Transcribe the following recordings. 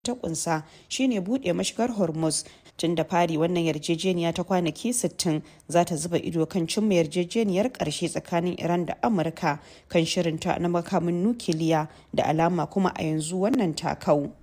ta kunsa shine bude mashigar hormuz tun da fari wannan yarjejeniya ta kwanaki 60 za ta zuba ido kan cimma yarjejeniyar karshe tsakanin iran da amurka kan shirinta na makamin nukiliya da alama kuma a yanzu wannan takau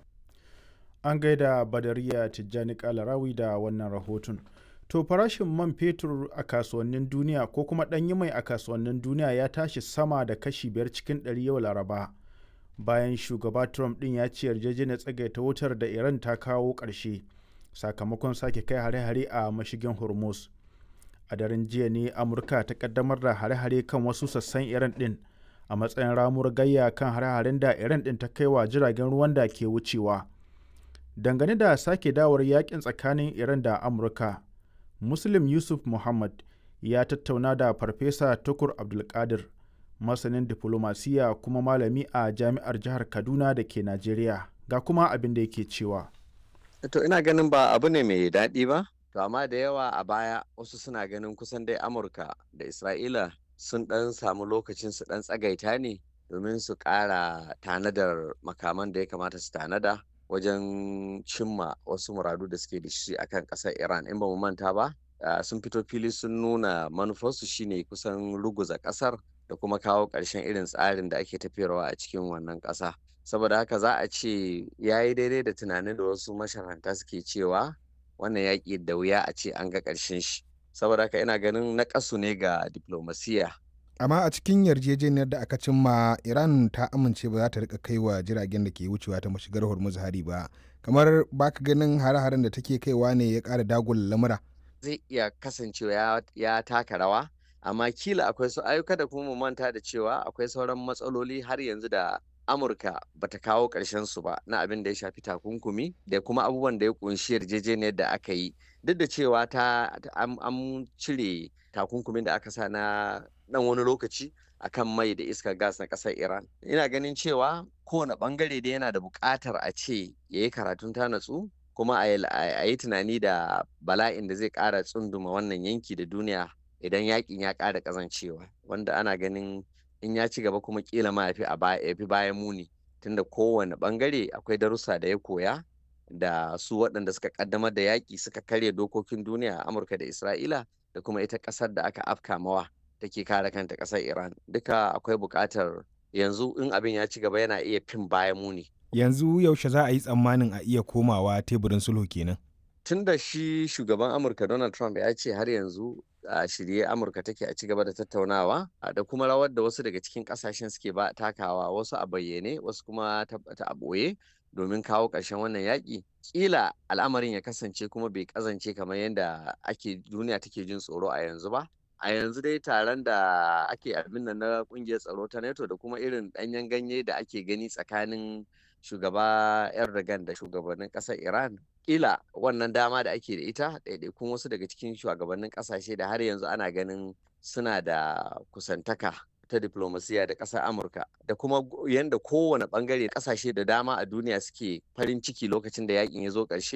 an gaida badariya tijjani kalarawi da wannan rahoton to farashin man fetur a kasuwannin duniya ko kuma ɗanyi mai a kasuwannin duniya ya tashi sama da kashi biyar cikin ɗari yau laraba bayan shugaba trump ɗin ya ce yarjejeniyar tsagaita wutar da iran ta kawo ƙarshe sakamakon sake kai hare-hare a mashigin hormuz a daren jiya ne amurka ta kaddamar da hare-hare kan wasu sassan iran ɗin a matsayin ramuwar gayya kan hare-haren da iran ɗin ta kai wa jiragen ruwan da ke wucewa dangane da sake dawar yakin tsakanin iran da amurka muslim yusuf muhammad ya tattauna da farfesa tukur abdulkadir masanin diflomasiya kuma malami a jami'ar jihar kaduna da ke najeriya ga kuma abin da yake cewa to ina ganin ba abu ne mai daɗi ba to amma da yawa a baya wasu suna ganin kusan dai amurka da isra'ila sun ɗan samu lokacin su ɗan tsagaita ne domin su ƙara tanadar makaman da ya kamata su tanada wajen cimma wasu muradu da suke da shi akan ƙasar iran in ba mu manta ba sun fito fili sun nuna manufarsu shine kusan ruguza ƙasar da kuma kawo ƙarshen irin tsarin da ake tafiyarwa a cikin wannan ƙasa saboda haka za a ce ya yi daidai da tunanin da wasu masharanta suke cewa wannan yaƙi da wuya a ce an ga ƙarshen shi saboda haka ina ganin na ne ga diplomasiya amma a cikin yarjejeniyar da aka cimma iran ta amince ba za ta rika kai wa jiragen da ke wucewa ta mashigar hormuz hari ba kamar baka ganin hare-haren da take kaiwa ne ya ƙara dagula lamura zai iya kasancewa ya taka rawa amma kila akwai su ayyuka da kuma mu manta da cewa akwai sauran matsaloli har yanzu da amurka bata kawo ƙarshen su ba na abin da ya shafi takunkumi da kuma abubuwan da ya kunshi yarjejeniyar da aka yi duk da cewa ta an cire takunkumin da aka sa na dan wani lokaci akan mai da iskar gas na ƙasar iran ina ganin cewa kowane bangare da yana da buƙatar a ce ya yi karatun ta natsu kuma a yi tunani da bala'in da zai ƙara tsunduma wannan yanki da duniya idan yakin ya ƙara ƙazancewa wanda ana ganin in ya ci gaba kuma kila ma ya fi bayan muni tunda kowane bangare akwai darussa da ya koya da su waɗanda suka ƙaddamar da yaƙi suka karya dokokin duniya a amurka da isra'ila da kuma ita ƙasar da aka afka mawa take kare kanta ƙasar iran duka akwai buƙatar yanzu in abin ya ci gaba yana iya fin bayan muni yanzu yaushe za a yi tsammanin a iya komawa teburin sulhu kenan tun da shi shugaban amurka donald trump ya ce har yanzu a shirye amurka take a ci gaba da tattaunawa da kuma rawar da wasu daga cikin kasashen suke ba takawa wasu a bayyane wasu kuma ta a ɓoye domin kawo ƙarshen wannan yaƙi ƙila al'amarin ya kasance kuma bai ƙazance kamar yadda ake duniya take jin tsoro a yanzu ba a yanzu dai taron da ake abin nan na ƙungiyar tsaro ta nato da kuma irin ɗanyen ganye da ake gani tsakanin shugaba erdogan da shugabannin ƙasar iran kila wannan dama da ake da ita ɗaiɗaikun wasu daga cikin shugabannin ƙasashe da har yanzu ana ganin suna da kusantaka ta diplomasiya da ƙasar amurka da kuma yadda kowane ɓangare ƙasashe da dama a duniya suke farin ciki lokacin da yakin ya zo ƙarshe